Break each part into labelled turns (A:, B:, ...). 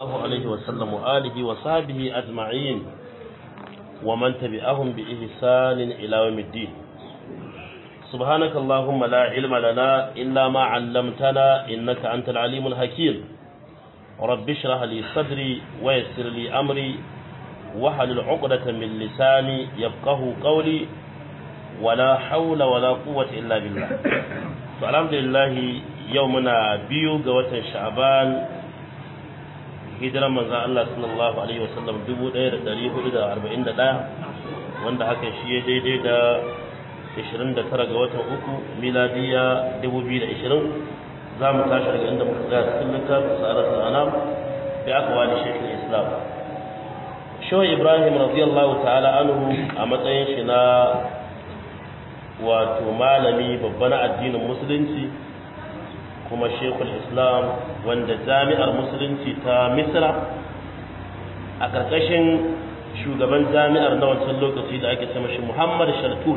A: الله عليه وسلم وآله وصحبه أجمعين ومن تبعهم بإحسان إلى يوم الدين سبحانك اللهم لا علم لنا إلا ما علمتنا إنك أنت العليم الحكيم رب اشرح لي صدري ويسر لي أمري وحلل عقدة من لساني يفقه قولي ولا حول ولا قوة إلا بالله فالحمد لله يومنا بيو قوة شعبان hijiran manzan Allah sallallahu Alaihi wasallam 1441 wanda haka shi ya daidai da 29 ga watan uku miladiya 2020 za mu tashi daga inda muka tsaya cikin littafin sa'adatul anam da aka wani shekul islam shawai ibrahim radiyallahu ta'ala anhu a matsayin shi na wato malami babba na addinin musulunci kuma shekul islam wanda jami'ar musulunci ta misra a ƙarƙashin shugaban jami'ar na wancan lokaci da ake sama shi muhammad shaltut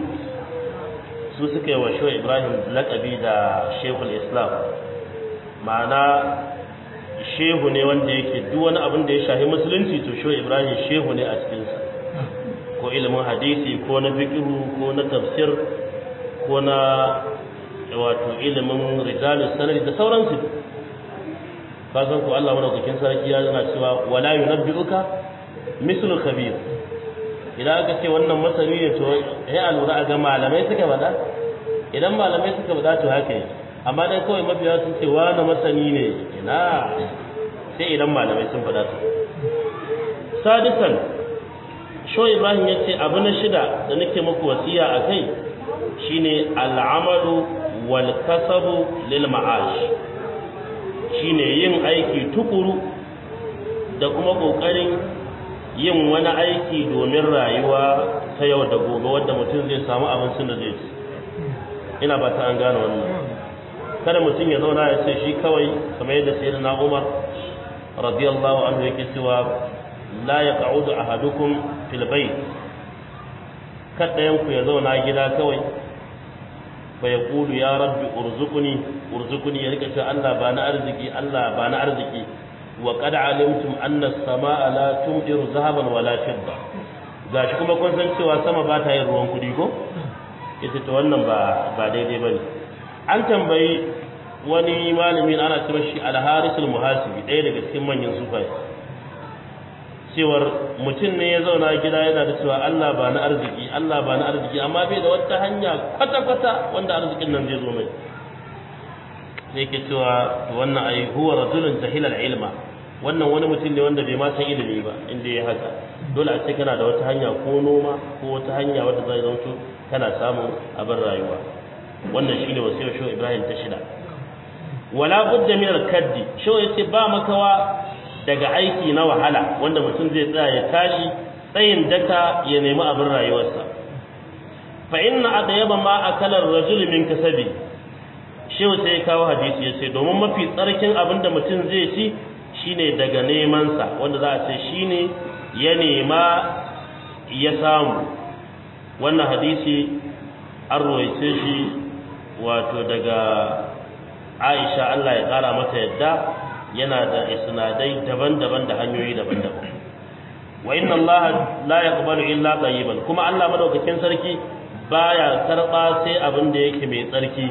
A: su suka yi wa shehu ibrahim laƙabi da shekul islam ma'ana shehu ne wanda yake duk wani abin da ya shahi musulunci to shehu ibrahim shehu ne a cikinsa ko ilimin hadisi ko na fikihu ko na tafsir ko na wato ilimin rijalus sanadi da sauransu ka san ko Allah madaukakin sarki ya yana cewa wala yunabbi'uka mislu khabir idan aka ce wannan masani ne to ya alura a ga malamai suka bada idan malamai suka bada to haka ne amma dai kawai mabiya sun ce wani masani ne ina sai idan malamai sun bada su sadisan sho ibrahim ya ce abu na shida da nake muku wasiya a kai shine al'amalu wal kasabu lil ma'ash shine yin aiki tukuru da kuma kokarin yin wani aiki domin rayuwa ta yau da gobe wanda mutum zai samu abincin da zai ci ina ba ta an gane wannan kada mutum ya zauna ya ce shi kawai kamar yadda sayyidina Umar radiyallahu anhu yake cewa la yaq'udu ahadukum fil bayt kada yanku ya zauna gida kawai fa ya kulu ya rabbi urzuquni urzuquni ya rika cewa Allah ba na arziki Allah ba na arziki wa qad alimtum anna as-samaa la tumdiru zahaban wala fidda gashi kuma kun san cewa sama ba ta yin ruwan kudi ko ita to wannan ba ba daidai bane an tambayi wani malami ana cewa shi al-haris al-muhasibi ɗaya daga cikin manyan sufai cewar mutum ne ya zauna gida yana da cewa Allah ba na arziki Allah ba na arziki amma bai da wata hanya kwata-kwata wanda arzikin nan zai zo mai sai ke cewa wannan ai huwa rajulun jahilal ilma wannan wani mutum ne wanda bai ma san ilimi ba inda ya haka dole a ce kana da wata hanya ko noma ko wata hanya wadda zai zanto kana samun abin rayuwa wannan shine wasiyar shehu Ibrahim ta shida wala budda min al-kaddi shehu yace ba makawa daga aiki na wahala wanda mutum zai tsaya ya tashi tsayin daka ya nemi abin rayuwarsa fa inna adayaba ma akala ar-rajul min kasabi shi sai ya kawo hadisi ya ce domin mafi tsarkin abin da mutum zai ci shine daga neman sa wanda za a ce shine ya nema ya samu wannan hadisi an roice shi wato daga Aisha Allah ya kara mata yadda yana da isnadai daban-daban da hanyoyi daban-daban wa inna allaha la yaqbalu illa tayyiban kuma Allah madaukakin sarki baya karba sai abin da yake mai tsarki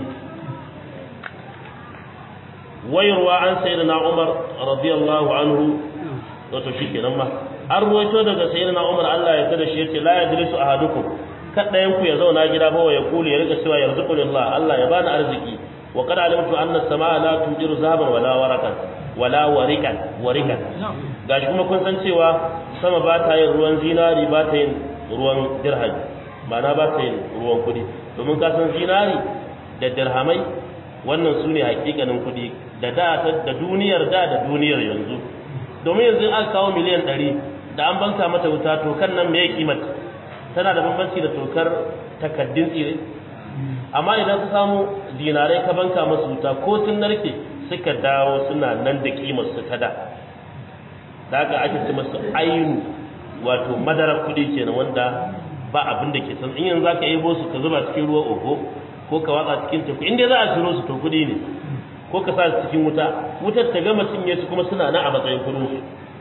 A: wayarwa an sayyidina Umar radiyallahu anhu wato shikenan ma an ruwaito daga sayyidina Umar Allah ya tada shi yace la yajlisu ahadukum kada ku ya zauna gida ba ya kuli ya rika cewa yarzuqulillah Allah ya bani arziki wa qad alimtu anna as-samaa la tujiru zahaban wala warakan wala warikan warikan gashi kuma kun san cewa sama ba ta yin ruwan zinari ba ta yin ruwan dirhami ma'ana ba ta yin ruwan kudi domin ka san zinari da dirhamai wannan su ne hakikanin kudi da da da duniyar da da duniyar yanzu domin yanzu aka kawo miliyan ɗari da an banka mata wuta to kan nan me ya kimata tana da bambanci da tokar takaddun tsire amma idan ka samu dinarai ka banka masu wuta ko sun narke suka dawo suna nan da kimar su ta da da haka ake ce masu ainu wato madarar kuɗi kenan wanda ba abin da ke san in yanzu zaka yebo su ka zuba cikin ruwa oho ko ka watsa cikin teku in dai za a ciro su to kuɗi ne ko ka sa su cikin wuta wutar ta gama cinye su kuma suna nan a matsayin kuɗin su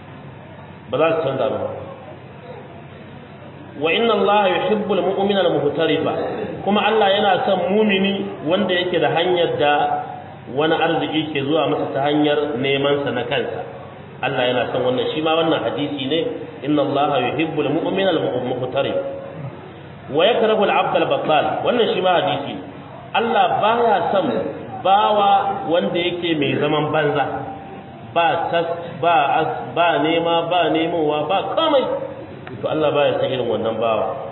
A: ba za su canza ba wa inna allaha yuhibbul mu'mina al-muhtarifa kuma Allah yana son mumini wanda yake da hanyar da wani arziki ke zuwa masa ta hanyar neman sa na kansa Allah yana son wannan shi ma wannan hadisi ne inna allaha yuhibbul mu'mina al-muhtarif wa yakrahu al-'abd al-battal wannan shi ma hadisi Allah baya son bawa wanda yake mai zaman banza ba tas ba as ba nema ba nemowa ba komai to Allah baya san irin wannan bawa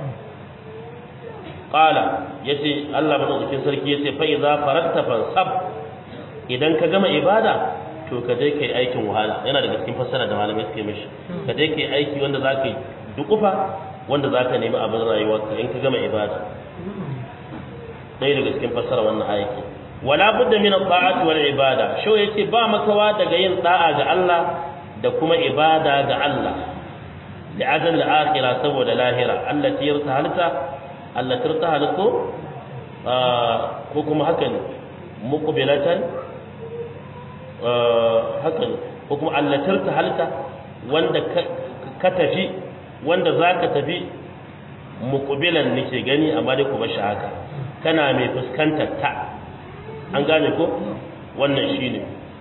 A: qala yace Allah madaukakin sarki yace fa idza faratta fansab idan ka gama ibada to ka je kai aikin wahala yana daga cikin fassara da malamai suke mishi ka je kai aiki wanda zaka yi dukufa wanda zaka nemi abin rayuwarka in ka gama ibada dai daga cikin fassara wannan ayati wala budda min at-ta'ati wal ibada sho yace ba makawa daga yin da'a ga Allah da kuma ibada ga Allah da ajal al-akhirah saboda lahira allati yartahalta allati yartahaltu ko kuma haka ne muqbilatan haka ne ko kuma allati yartahalta wanda ka tafi wanda zaka tafi muqbilan nake gani amma dai kuma shi haka kana mai fuskantar ta an gane ko wannan shine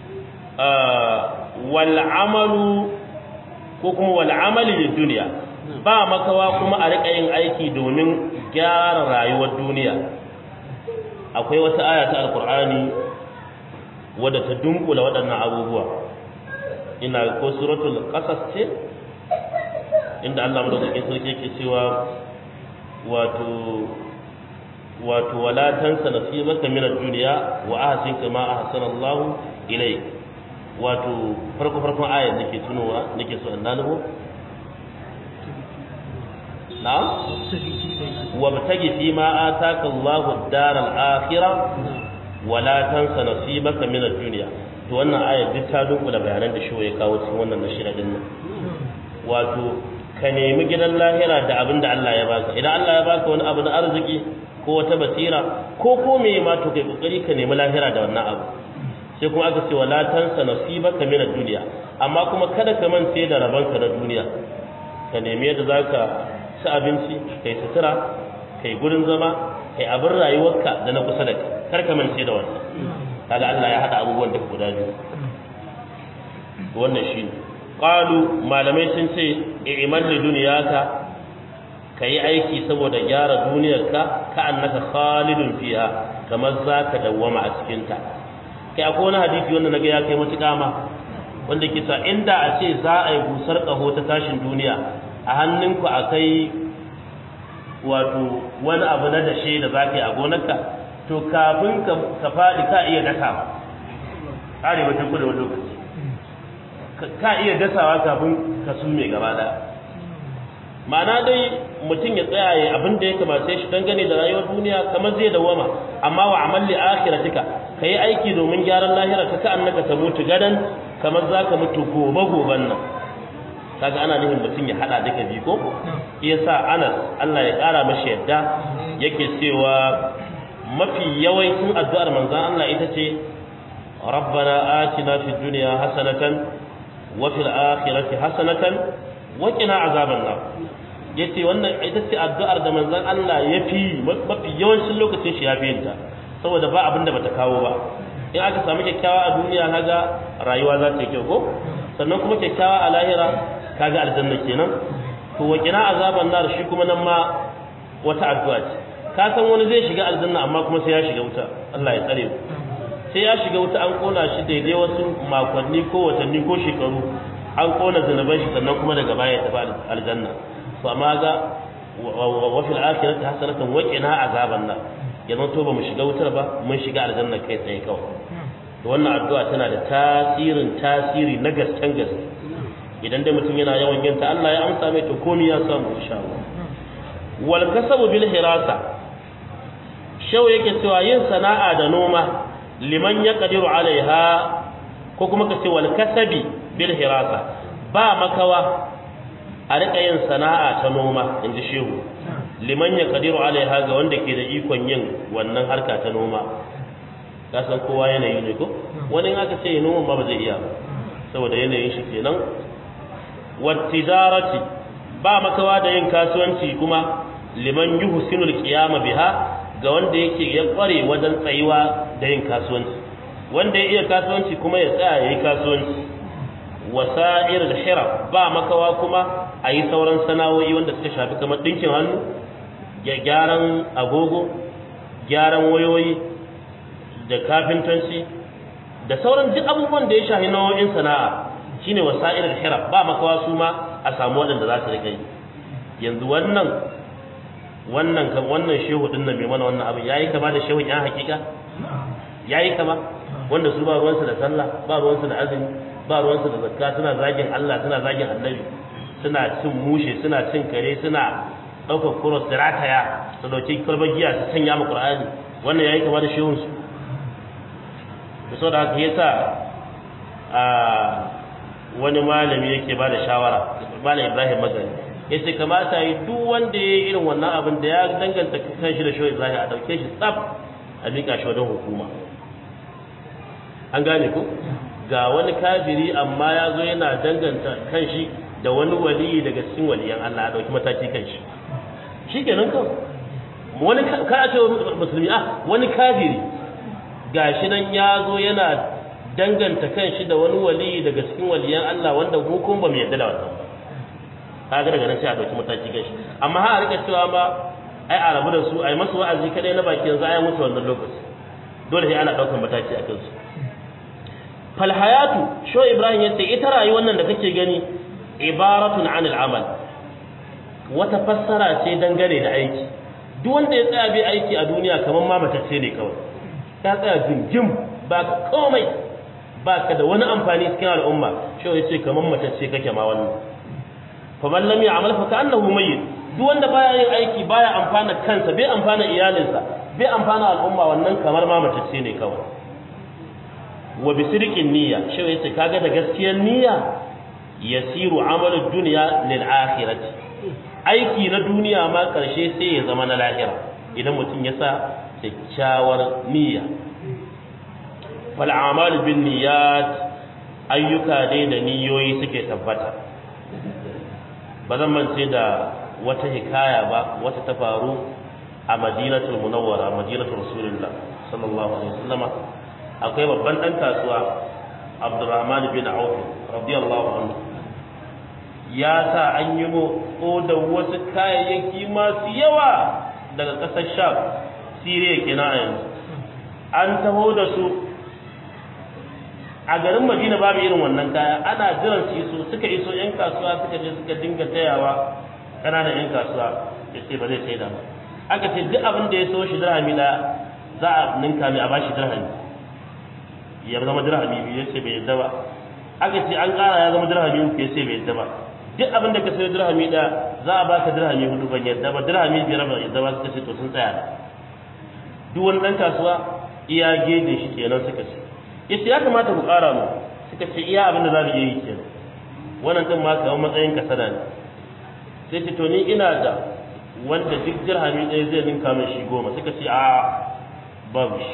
A: wal amalu ko kuma wal amali lid dunya ba makawa kuma a rika yin aiki domin gyara rayuwar duniya akwai wata aya ta alqur'ani wadda ta dunkula waɗannan abubuwa ina ko suratul qasas ce inda Allah madaukakin sarki yake cewa wato wato wala tansa nasibaka min ad-dunya wa ahsin kama ahsana Allah ilayk wato farko farkon ayar nake tunowa nake so in nanubo na'am wabtagi fi ma ataka Allah ad-dar al-akhirah wala tansa nasibaka min ad-dunya to wannan ayar duk ta dunkula bayanan da shi ya kawo cikin wannan nashira din nan wato ka nemi gidan lahira da abin da Allah ya baka idan Allah ya baka wani abu na arziki ko wata basira ko ko me ma to kai kokari ka nemi lahira da wannan abu sai kuma aka ce wala tansa nasibaka min ad-dunya amma kuma kada ka mance da rabanka na duniya ka nemi yadda zaka ci abinci kai sutura kai gurin zama kai abin rayuwarka da na kusa da kai kar ka mance da wannan kaga Allah ya hada abubuwan da guda biyu wannan shine qalu malamai sun ce i'mal li dunyaka kai aiki saboda gyara duniyarka ka annaka khalidun fiha kamar zaka dawwama a cikin ta kai akwai wani hadisi wanda naga ya kai matuƙa ma wanda ke sa inda a ce za a yi busar ƙaho ta tashin duniya a hannunku akai wato wani abu na dashe da za ka yi a gonarka to kafin ka faɗi ka iya dasawa arewa ta kudu wani lokaci ka iya dasawa kafin ka sume gaba ɗaya ma'ana dai mutum ya tsaya ya abin da ya kamace shi dangane da rayuwar duniya kamar zai dawama amma wa amalli akhiratika kai aiki domin gyaran lahira ka annaka ta mutu gadan kamar zaka mutu gobe goben nan kaga ana nufin mutum ya hada duka biyu ko yasa Anas Allah ya kara mashi yadda yake cewa mafi yawancin addu'ar manzon Allah ita ce ربنا آتنا في الدنيا حسنة وفي الآخرة حسنة وقنا عذاب النار yace wannan ita ce addu'ar da manzon Allah ya fi mafi yawancin lokacin shi ya fi yinta saboda ba abin da bata kawo ba in aka samu kyakkyawa a duniya kaga rayuwa za ta yi kyau ko sannan kuma kyakkyawa a lahira kaga aljanna kenan to wa kina azaban nar shi kuma nan ma wata addu'a ce ka san wani zai shiga aljanna amma kuma sai ya shiga wuta Allah ya tsare mu sai ya shiga wuta an kona shi daidai wasu makonni ko watanni ko shekaru an kona zunuban shi sannan kuma daga baya ya tafi aljanna to amma ga wa fil akhirati hasanatan wa qina azaban nar yanzu to ba mu shiga wutar ba mun shiga aljanna kai tsaye kawai to wannan addu'a tana da tasirin tasiri na gasken gaske idan dai mutum yana yawan yin ta Allah ya amsa mai to komai ya samu insha Allah wal kasabu bil hirasa shau yake cewa yin sana'a da noma liman ya kadiru alaiha ko kuma ka ce wal kasabi bil hirasa ba makawa a rika yin sana'a ta noma in ji shehu liman ya kadiru alaiha ga wanda ke da ikon yin wannan harka ta noma ka san kowa yanayi ne ko wani in aka ce noma ba ba zai iya ba saboda yanayin shi kenan wattijarati ba makawa da yin kasuwanci kuma liman yuhsinul qiyama biha ga wanda yake ya kware wajen tsayuwa da yin kasuwanci wanda ya iya kasuwanci kuma ya tsaya yayi kasuwanci wasa'ir al-hiraf ba makawa kuma ayi sauran sana'o'i wanda suka shafi kamar dinkin hannu ya gyaran agogo gyaran wayoyi da kafintanci da sauran duk abubuwan da ya shafi nau'in sana'a shine wasa'ir al-hiraf ba makawa su ma a samu waɗanda za su rika yi yanzu wannan wannan kan wannan shehu din nan mai mana wannan abin yayi kama da shehun yan hakika yayi kama wanda su ba ruwansu da sallah ba ruwansu da azumi ba ruwansu da zakka suna zagin Allah suna zagin annabi suna cin mushe suna cin kare suna ɗaukar kuros da rataya su dauki kalbar giya su sanya ma qur'ani wannan yayi kama da shehun su da so da haka yasa a wani malami yake ba da shawara malam Ibrahim Magani yace kamata yi duk wanda ya yi irin wannan abin da ya danganta kanshi da shoyi Ibrahim a dauke shi tsaf a mika shi wajen hukuma an gane ku ga wani kafiri amma ya zo yana danganta kanshi da wani waliyi daga cikin waliyan Allah a dauki mataki kanshi shikenan kan wani ka a ce musulmi ah wani kafiri gashi nan ya zo yana danganta kanshi da wani waliyi daga cikin waliyan Allah wanda hukum ba mu yarda da wannan kaga daga nan sai a dauki mataki kanshi amma har a rika cewa ba ai a rabu da su ai masu wa'azi kadai na baki yanzu ai mutu wannan lokaci dole sai ana daukar mataki a kansu fal hayatu sho ibrahim yace ita rayuwar nan da kake gani ibaratun anil amal wata fassara ce dangane da aiki duk wanda ya tsaya bai aiki a duniya kamar ma matacce ne kawai ta tsaya jingim ba komai ba ka da wani amfani cikin al'umma sho yace kamar matacce kake ma wannan faman lam ya'mal fa ka'annahu mayyit duk wanda baya yin aiki baya amfana kansa bai amfana iyalinsa bai amfana al'umma wannan kamar ma matacce ne kawai wa bi sidqin niyya shi yace kaga da gaskiyar niyya yasiru amalu dunya lil akhirati aiki na duniya ma karshe sai ya zama na lahira idan mutum ya sa kyakkyawar niyya fal a'malu bin niyyat ayyuka dai da niyoyi suke tabbata ba zan mance da wata hikaya ba wata ta faru a madinatul munawwara madinatul rasulullah sallallahu alaihi wasallama akwai babban dan kasuwa abdurrahman bin auf radiyallahu anhu ya sa an yi mu da wasu kayayyaki masu yawa daga ƙasar sham siriya kenan a yanzu an taho da su a garin madina babu irin wannan kaya ana jiran su iso suka iso yan kasuwa suka je suka dinga tayawa ƙananan yan kasuwa ya ce ba zai sai da ba aka ce duk abin da ya so shi dirhami da za a ninka mai a bashi dirhami ya zama dirhami biyu ya ce bai yadda ba aka ce an ƙara ya zama dirhami uku ya ce bai yadda ba duk abin da ka sayo dirhami da za a baka dirhami hudu ban yadda ba dirhami biyar ban yadda ba suka ce to sun tsaya da duk wani ɗan kasuwa iya gejin shi kenan suka ce yace ya kamata ku ƙara mu suka ce iya abin da za mu iya yi kenan wannan din ma kamar matsayin kasada ne sai ce to ni ina da wanda duk dirhami ɗaya zai ninka min shi goma suka ce a babu shi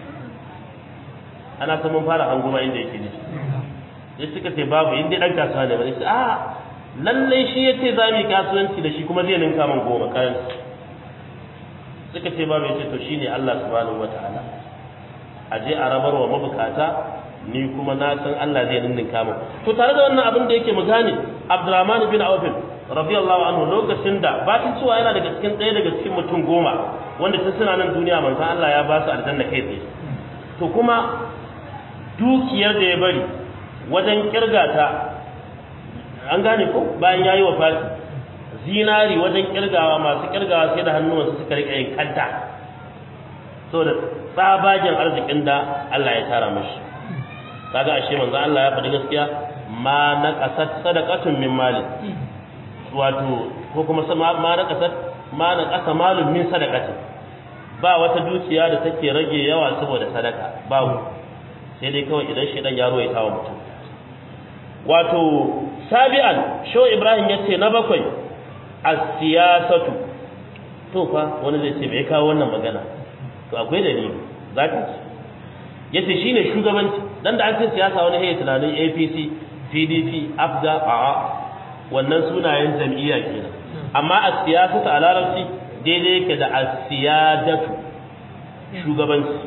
A: ana ta mun fara hanguma inda yake ne sai suka ce babu inda ɗan kasuwa ne ba sai a lallai shi ya ce za mu yi kasuwanci da shi kuma zai ninka min goma karanci suka ce babu ya ce to shine Allah subhanahu wataala a je a rabar wa mabukata ni kuma na san Allah zai ninninka min to tare da wannan abin da yake mu gane Abdurrahman bin Auf radiyallahu anhu lokacin da batin cewa yana daga cikin ɗaya daga cikin mutum goma wanda tun suna nan duniya manzon Allah ya ba su aljanna kai tsaye to kuma dukiyar da ya bari wajen kirga ta an gane ko bayan yayi wafati zinari wajen kirgawa masu kirgawa sai da hannuwansu suka rika yin kanta saboda tsabagen arzikin da Allah ya tara mashi kaga ashe manzo Allah ya faɗi gaskiya ma na kasat sadaqatun min mali wato ko kuma ma na kasat ma na kasa malun min sadaqatin ba wata dukiya da take rage yawa saboda sadaka babu sai dai kawai idan shedan ya roye tawa mutum wato sabi'an sho ibrahim yace na bakwai as-siyasatu to fa wani zai ce bai kawo wannan magana to akwai dalili zaka ci yace shine shugabanci dan da an ce siyasa wani hayi tunanin APC PDP AFGA a wannan sunayen jam'iyya kenan amma a siyasatu a larabci daidai yake da asiyadatu shugabanci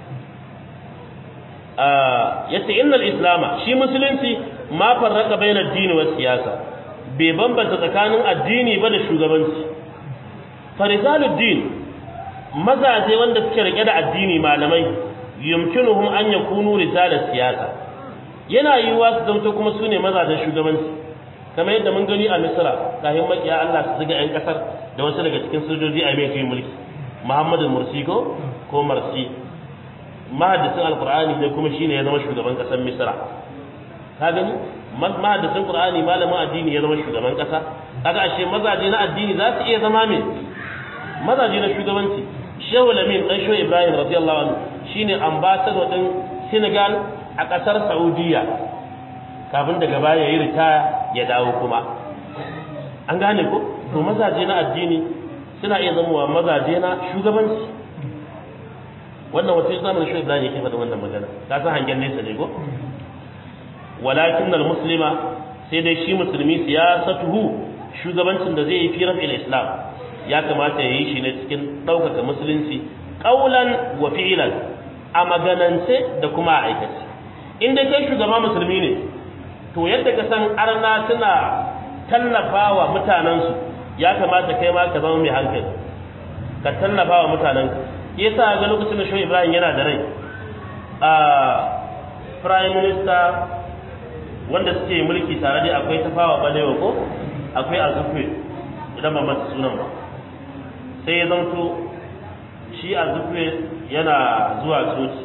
A: yace innal islama shi musulunci ma farraka baina addini wa siyasa bai bambanta tsakanin addini ba da shugabanci farisalud din mazaje wanda suke rike da addini malamai yumkinuhum an yakunu risalat siyasa yana yiwuwa su zanto kuma su ne mazajen shugabanci kamar yadda mun gani a misra kafin makiya Allah su ziga yan kasar da wasu daga cikin sojoji a mai mulki Muhammadu Mursi ko ko Marsi mahaddisin alqur'ani ne kuma shine ya zama shugaban kasar misra ka gani mahaddisin qur'ani malamin addini ya zama shugaban kasa kaga ashe mazaje na addini za su iya zama me mazaje na shugabanci Shehu Lamin dan Shehu Ibrahim radiyallahu anhu shine ambassador din Senegal a kasar Saudiya kafin daga baya yayi ritaya ya dawo kuma an gane ko to mazaje na addini suna iya zama mazaje na shugabanci wannan wata zamanin Shehu Ibrahim yake faɗa wannan magana ka san hangen nesa ne ko walakin al-muslima sai dai shi musulmi siyasatuhu shugabancin da zai yi fi rafil islam ya kamata ya yi shi ne cikin ɗaukaka musulunci ƙaulan wa fi'ilan a maganance da kuma a aikace in dai kai shugaba musulmi ne to yadda ka san arna suna tallafa wa mutanensu ya kamata kai ma ka zama mai hankali ka tallafa wa mutanenka yasa ga lokacin da shi ibrahim yana da rai a prime minister wanda suke mulki tare da akwai tafawa balewa ko akwai azufwe idan ba mata sunan ba sai ya zanto shi azufwe yana zuwa coci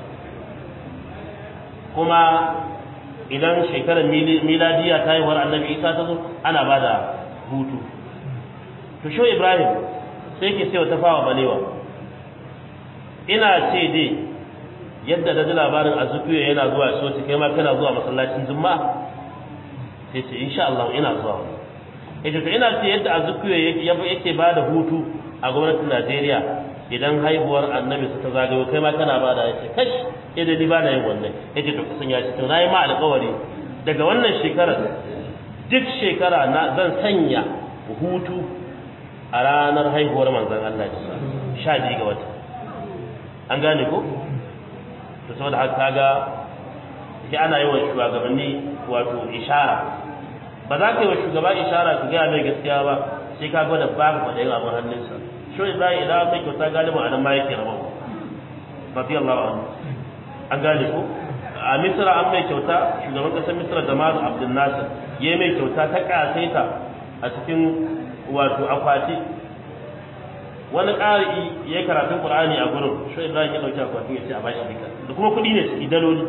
A: kuma idan shekarar miladiya ta yi war annabi isa ta zo ana ba da hutu to sho ibrahim sai ke sai tafawa balewa ina ce dai yadda da ji labarin azukuya yana zuwa coci kai ma kana zuwa masallacin juma'a sai ce insha Allah ina zuwa ita to ina ce yadda azukuya yake ba da hutu a gwamnatin Najeriya idan haihuwar annabi su ta zagayo kai ma kana ba da yace kash idan ni ba na yin wannan yace to kasan ya ce to nayi ma alƙawari daga wannan shekarar duk shekara na zan sanya hutu a ranar haihuwar manzon Allah sha biyu ga wata an gane ko to saboda haka kaga sai ana yi wa shugabanni wato ishara ba za ka yi wa shugaba ishara ka gaya mai gaskiya ba sai ka gwada babu kwaɗayin abin hannunsa shi ibrahim idan mai kyauta galibin anan ma yake rabon radiyallahu anhu an gane ko a misra an mai kyauta shugaban ƙasar misra da mazu abdul nasir ya mai kyauta ta ƙasaita a cikin wato akwati wani ƙari ya yi karatun ƙur'ani a gurin shi ibrahim ya ɗauki akwatin ya ce a bashi duka da kuma kuɗi ne ciki daloli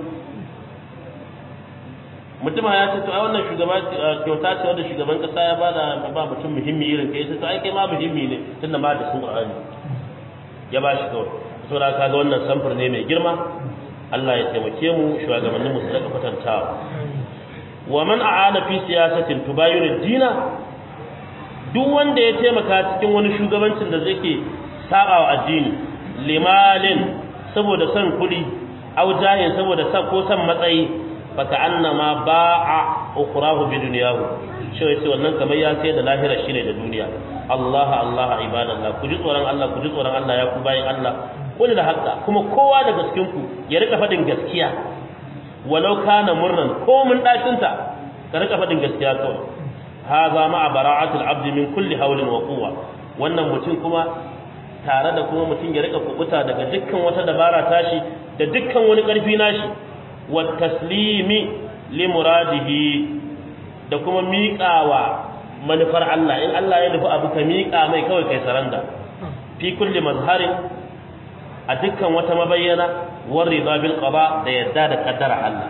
A: mutum ya ce to ai wannan shugaba kyauta ce wanda shugaban ƙasa ya bada ba mutum muhimmi irin kai sai to ai kai ma muhimmi ne tunda ma da sun ƙur'ani ya ba shi kawai saboda kaga wannan samfur ne mai girma Allah ya taimake mu shugabannin mu su daga kwatantawa wa man a'ana fi siyasatin tubayyin dina duk wanda ya taimaka cikin wani shugabancin da zai ke saba wa addini limalin saboda son kuɗi au jahin saboda son ko son matsayi faka annama ba'a ukhrahu bi dunyahu shi yace wannan kamar ya sai da lahira shine da duniya Allah Allah ibadallah ku ji tsoron Allah ku ji tsoron Allah ya ku bayin Allah kullu da hakka kuma kowa daga cikin ku ya rika fadin gaskiya walau kana murnan ko mun dacinta ka rika fadin gaskiya kawai hadha ma'a bara'atil abdi min kulli hawlin wa quwwa wannan mutum kuma tare da kuma mutum ya rika kubuta daga dukkan wata dabara tashi da dukkan wani karfi nashi wa taslimi li muradihi da kuma miƙawa manufar Allah in Allah ya nufi abu ka miƙa mai kawai kai saranda fi kulli mazharin a dukkan wata mabayyana war rida bil qada da yadda da kaddara Allah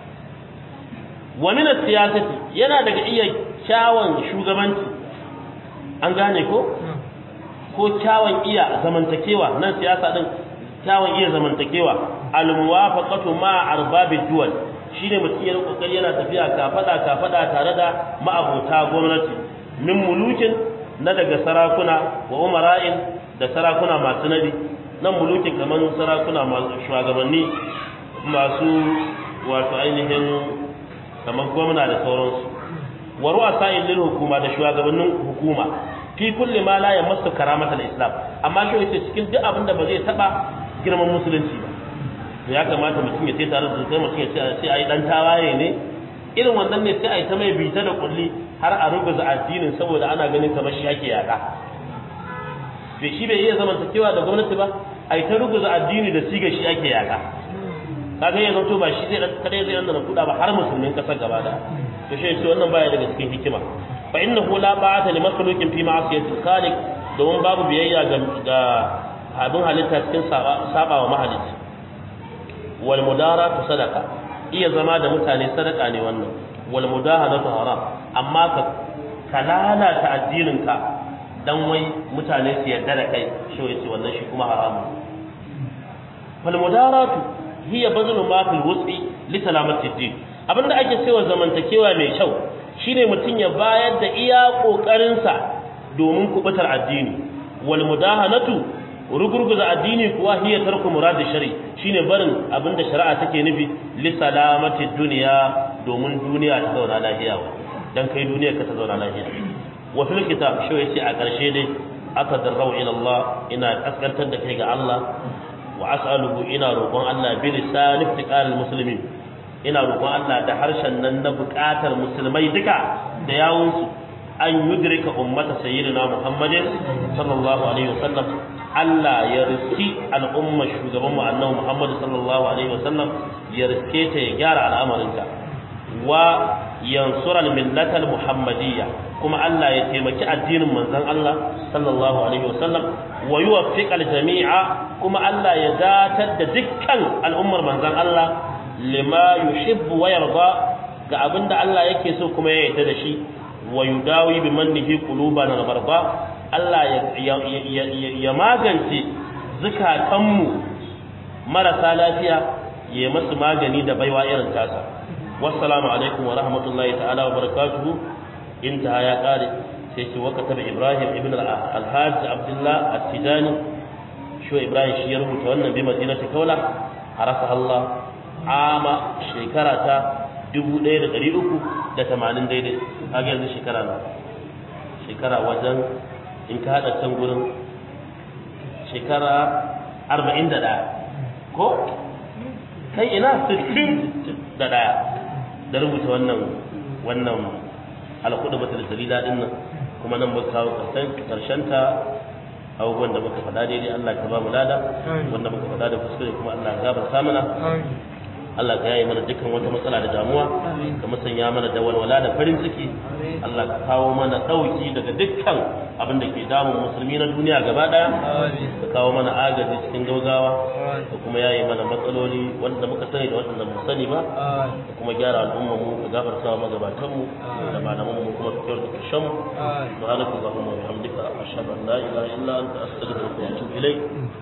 A: wa min siyasati yana daga iya kyawun shugabanci an gane ko ko kyawun iya zamantakewa nan siyasa din kyawun iya zamantakewa al muwafaqatu ma arbabid duwal shine mutum ya kokari yana tafiya kafada kafada tare da ma'abota gwamnati min mulukin na daga sarakuna wa umara'in da sarakuna masu nabi nan mulukin kamar sarakuna masu shugabanni masu wato ainihin kamar gwamna da sauransu wa ru'asa'il lil hukuma da shugabannin hukuma fi kulli ma la yamassu karamata al-islam amma shi yace cikin duk abin da ba zai taba girman musulunci ba to ya kamata mutum ya ce tare da kai mutum ya ce sai ai dan tawaye ne irin wannan ne sai ai ta mai bita da kulli har a rubuza addinin saboda ana ganin kamar shi ake yaka bai shi bai iya zamantakewa da gwamnati ba ai ta rubuza addini da siga shi ake yaka kaga yanzu to ba shi zai kadai zai nan kuda ba har musulmin kasar gaba da to shi ce wannan baya daga cikin hikima fa innahu la ba'ata li makhluqin fi ma'siyati khaliq domin babu biyayya ga ga abin halitta cikin saba wa mahalicci wal mudaratu sadaqa iya zama da mutane sadaka ne wannan wal mudahanatu haram amma ka kalala ta addinin ka dan wai mutane su yarda da kai shi yace wannan shi kuma haramun fal mudaratu hiya bazlu ma fil wus'i li salamati din abinda ake cewa zamantakewa mai kyau shine mutum ya bayar da iya kokarin sa domin kubutar addini wal mudahanatu rugurguza addini kuwa hiya tarku murad shari shine barin abinda shari'a take nufi li salamati dunya domin duniya ta zauna lafiya dan kai duniya ka ta zauna lafiya wa fil kitab shi yace a karshe dai aka darrau ila Allah ina kaskantar da kai ga Allah wa as'aluhu ina roƙon Allah bi lisan iftiqaril muslimin ina roƙon Allah da harshen nan na buƙatar musulmai duka da yawunsu an yudrika ummata sayyidina Muhammadin sallallahu alaihi wasallam Allah ya riski al'umma shugaban mu annabi Muhammad sallallahu alaihi wasallam ya riske ta ya gyara al'amarinta wa yansura al-millata al-muhammadiyya kuma Allah ya taimaki addinin manzon Allah sallallahu alaihi wasallam wa yuwaffiq al-jami'a kuma Allah ya datar da dukkan al'ummar manzon Allah lima yuhibbu wa yarda ga abinda Allah yake so kuma ya yarda da shi wa yudawi bi mannihi qulubana al-barda Allah ya magance zukatanmu marasa lafiya ya masu magani da baiwa irin tasa wassalamu alaikum wa rahmatullahi ta'ala wa barakatuhu intaha ya kare sai ce wa kataba ibrahim ibn al-hajj abdullah at-tijani shi ibrahim shi ya rubuta wannan bi madinati kaula harasa Allah ama shekara ta 1380 daidai kaga yanzu shekara na shekara wajen in ka hada can gurin shekara 41 ko kai ina 61 da rubuta wannan wannan alkudu bata da dalila din nan kuma nan muka kawo karshen ta abubuwan da muka faɗa daidai Allah ka ba mu lada wanda muka faɗa da kuskure kuma Allah ya gafarta mana Allah ka yaye mana dukkan wata matsala da damuwa ka musanya mana da walwala da farin ciki Allah ka kawo mana dauki daga dukkan abin da ke damun musulmi na duniya gaba daya ka kawo mana agaji cikin gaugawa da kuma yaye mana matsaloli wanda muka sani da wanda mu sani ba da kuma gyara al'umma mu ka gafarta wa magabatan mu da malaman mu kuma ka kyauta karshen mu subhanaka allahumma wa bihamdika ashhadu an la ilaha illa anta astaghfiruka wa atubu ilayk